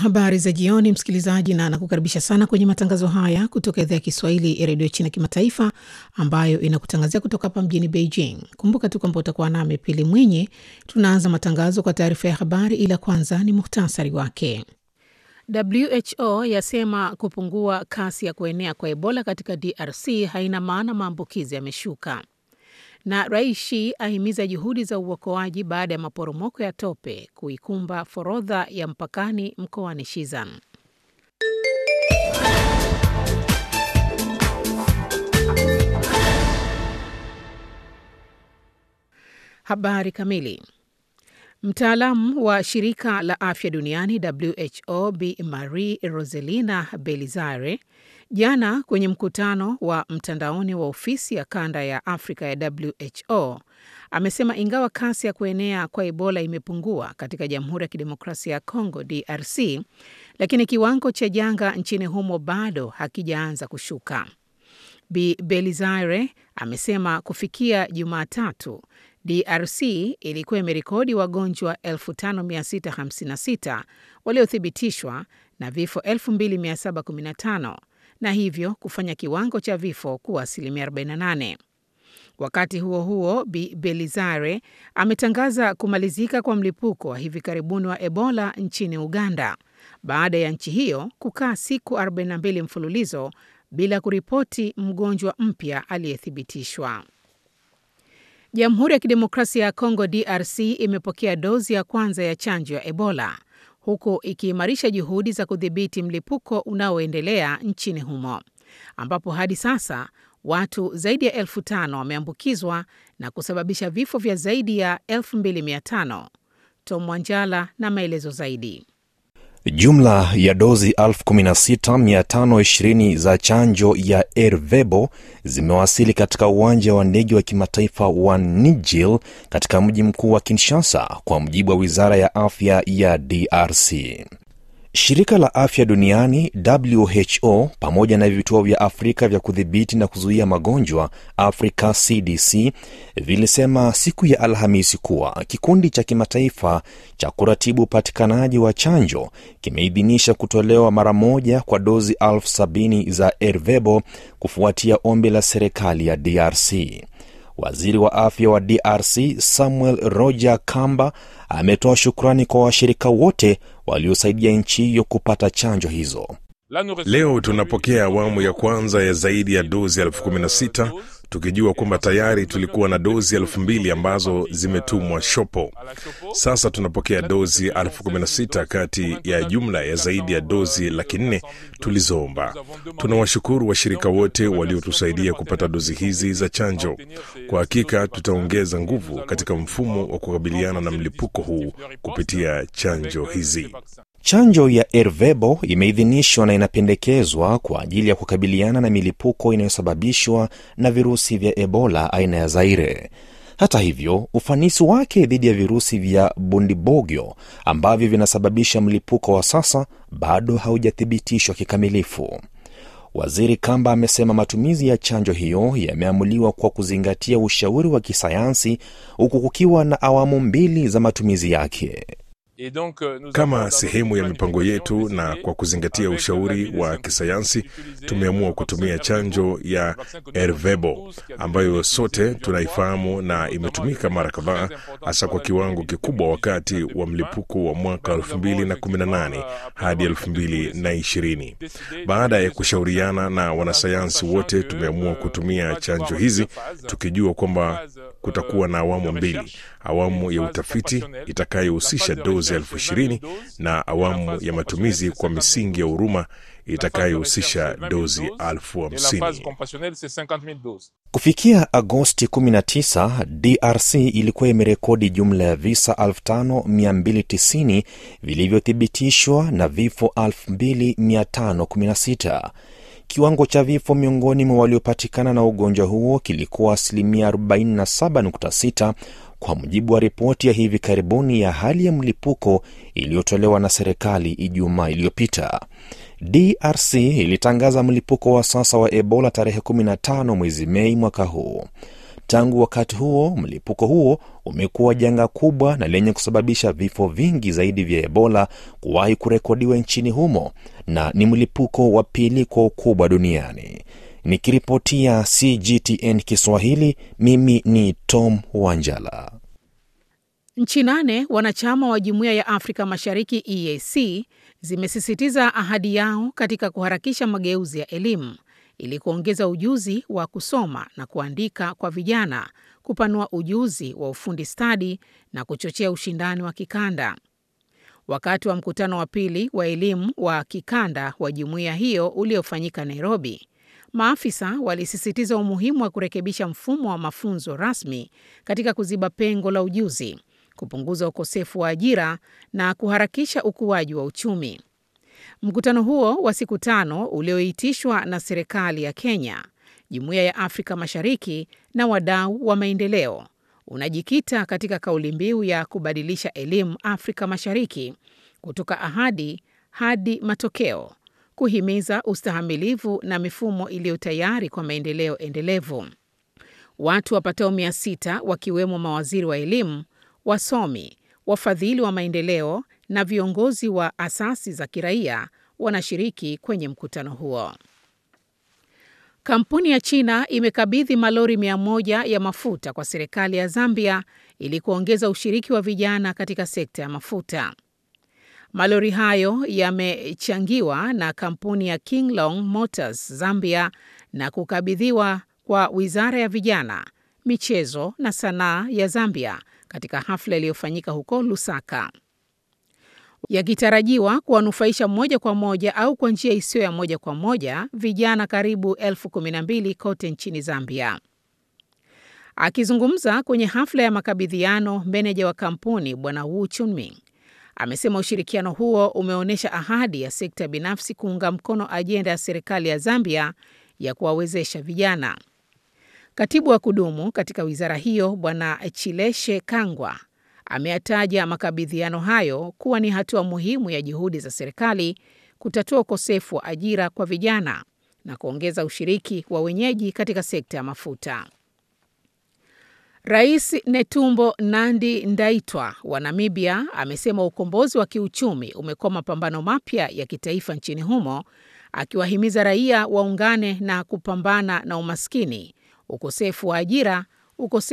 habari za jioni, msikilizaji, na nakukaribisha sana kwenye matangazo haya kutoka idhaa ya Kiswahili ya redio China Kimataifa, ambayo inakutangazia kutoka hapa mjini Beijing. Kumbuka tu kwamba utakuwa nami Pili Mwinyi. Tunaanza matangazo kwa taarifa ya habari, ila kwanza ni muhtasari wake. WHO yasema kupungua kasi ya kuenea kwa Ebola katika DRC haina maana maambukizi yameshuka na Raishi ahimiza juhudi za uokoaji baada ya maporomoko ya tope kuikumba forodha ya mpakani mkoani Shizan. Habari kamili. Mtaalamu wa shirika la afya duniani WHO Bi Marie Roselina Belizare jana kwenye mkutano wa mtandaoni wa ofisi ya kanda ya Afrika ya WHO amesema ingawa kasi ya kuenea kwa Ebola imepungua katika Jamhuri ya Kidemokrasia ya Kongo DRC, lakini kiwango cha janga nchini humo bado hakijaanza kushuka. Bi Belizare amesema kufikia Jumatatu DRC ilikuwa imerekodi wagonjwa 5656 waliothibitishwa na vifo 2715 na hivyo kufanya kiwango cha vifo kuwa asilimia 48. Wakati huo huo, Bi Belizare ametangaza kumalizika kwa mlipuko wa hivi karibuni wa Ebola nchini Uganda baada ya nchi hiyo kukaa siku 42 mfululizo bila kuripoti mgonjwa mpya aliyethibitishwa. Jamhuri ya Kidemokrasia ya Kongo DRC imepokea dozi ya kwanza ya chanjo ya Ebola huku ikiimarisha juhudi za kudhibiti mlipuko unaoendelea nchini humo ambapo hadi sasa watu zaidi ya elfu tano wameambukizwa na kusababisha vifo vya zaidi ya 2500. Tom Wanjala na maelezo zaidi. Jumla ya dozi 16520 za chanjo ya Ervebo zimewasili katika uwanja wa ndege wa kimataifa wa Nijil katika mji mkuu wa Kinshasa, kwa mujibu wa wizara ya afya ya DRC. Shirika la afya duniani WHO pamoja na vituo vya Afrika vya kudhibiti na kuzuia magonjwa Africa CDC vilisema siku ya Alhamisi kuwa kikundi cha kimataifa cha kuratibu upatikanaji wa chanjo kimeidhinisha kutolewa mara moja kwa dozi elfu sabini za Ervebo kufuatia ombi la serikali ya DRC. Waziri wa afya wa DRC Samuel Roger Kamba ametoa shukrani kwa washirika wote waliosaidia nchi hiyo kupata chanjo hizo. Leo tunapokea awamu ya kwanza ya zaidi ya dozi elfu kumi na sita tukijua kwamba tayari tulikuwa na dozi elfu mbili ambazo zimetumwa shopo. Sasa tunapokea dozi elfu kumi na sita kati ya jumla ya zaidi ya dozi laki nne tulizoomba. Tunawashukuru washirika wote waliotusaidia kupata dozi hizi za chanjo. Kwa hakika tutaongeza nguvu katika mfumo wa kukabiliana na mlipuko huu kupitia chanjo hizi. Chanjo ya Ervebo imeidhinishwa na inapendekezwa kwa ajili ya kukabiliana na milipuko inayosababishwa na virusi vya Ebola aina ya Zaire. Hata hivyo, ufanisi wake dhidi ya virusi vya Bundibugyo ambavyo vinasababisha mlipuko wa sasa bado haujathibitishwa kikamilifu. Waziri Kamba amesema matumizi ya chanjo hiyo yameamuliwa kwa kuzingatia ushauri wa kisayansi huku kukiwa na awamu mbili za matumizi yake. Kama sehemu ya mipango yetu na kwa kuzingatia ushauri wa kisayansi, tumeamua kutumia chanjo ya Ervebo ambayo sote tunaifahamu na imetumika mara kadhaa, hasa kwa kiwango kikubwa wakati wa mlipuko wa mwaka 2018 hadi 2020. Baada ya kushauriana na wanasayansi wote, tumeamua kutumia chanjo hizi tukijua kwamba kutakuwa na awamu mbili, awamu ya utafiti itakayohusisha dozi elfu ishirini na awamu ya matumizi kwa misingi ya huruma itakayohusisha dozi elfu hamsini. Kufikia Agosti 19, DRC ilikuwa imerekodi jumla ya visa 5290 vilivyothibitishwa na vifo 2516. Kiwango cha vifo miongoni mwa waliopatikana na ugonjwa huo kilikuwa asilimia 47.6 kwa mujibu wa ripoti ya hivi karibuni ya hali ya mlipuko iliyotolewa na serikali Ijumaa iliyopita. DRC ilitangaza mlipuko wa sasa wa Ebola tarehe 15 mwezi Mei mwaka huu. Tangu wakati huo, mlipuko huo umekuwa janga kubwa na lenye kusababisha vifo vingi zaidi vya Ebola kuwahi kurekodiwa nchini humo na ni mlipuko wa pili kwa ukubwa duniani. Nikiripotia CGTN Kiswahili, mimi ni Tom Wanjala. Nchi nane wanachama wa Jumuiya ya Afrika Mashariki EAC zimesisitiza ahadi yao katika kuharakisha mageuzi ya elimu ili kuongeza ujuzi wa kusoma na kuandika kwa vijana, kupanua ujuzi wa ufundi stadi na kuchochea ushindani wa kikanda. Wakati wa mkutano wa pili wa elimu wa kikanda wa jumuiya hiyo uliofanyika Nairobi, maafisa walisisitiza umuhimu wa kurekebisha mfumo wa mafunzo rasmi katika kuziba pengo la ujuzi, kupunguza ukosefu wa ajira na kuharakisha ukuaji wa uchumi. Mkutano huo wa siku tano ulioitishwa na serikali ya Kenya, Jumuiya ya Afrika Mashariki na wadau wa maendeleo unajikita katika kauli mbiu ya kubadilisha elimu Afrika Mashariki kutoka ahadi hadi matokeo, kuhimiza ustahamilivu na mifumo iliyo tayari kwa maendeleo endelevu. Watu wapatao mia sita wakiwemo mawaziri wa elimu, wasomi, wafadhili wa maendeleo na viongozi wa asasi za kiraia wanashiriki kwenye mkutano huo. Kampuni ya China imekabidhi malori mia moja ya mafuta kwa serikali ya Zambia ili kuongeza ushiriki wa vijana katika sekta ya mafuta. Malori hayo yamechangiwa na kampuni ya Kinglong Motors Zambia na kukabidhiwa kwa Wizara ya Vijana, Michezo na Sanaa ya Zambia katika hafla iliyofanyika huko Lusaka, yakitarajiwa kuwanufaisha moja kwa moja au kwa njia isiyo ya moja kwa moja vijana karibu elfu kumi na mbili kote nchini Zambia. Akizungumza kwenye hafla ya makabidhiano, meneja wa kampuni Bwana Wu Chunming amesema ushirikiano huo umeonyesha ahadi ya sekta binafsi kuunga mkono ajenda ya serikali ya Zambia ya kuwawezesha vijana. Katibu wa kudumu katika wizara hiyo Bwana Chileshe Kangwa ameyataja makabidhiano hayo kuwa ni hatua muhimu ya juhudi za serikali kutatua ukosefu wa ajira kwa vijana na kuongeza ushiriki wa wenyeji katika sekta ya mafuta. Rais Netumbo Nandi Ndaitwa wa Namibia amesema ukombozi wa kiuchumi umekuwa mapambano mapya ya kitaifa nchini humo, akiwahimiza raia waungane na kupambana na umaskini, ukosefu wa ajira, ukosefu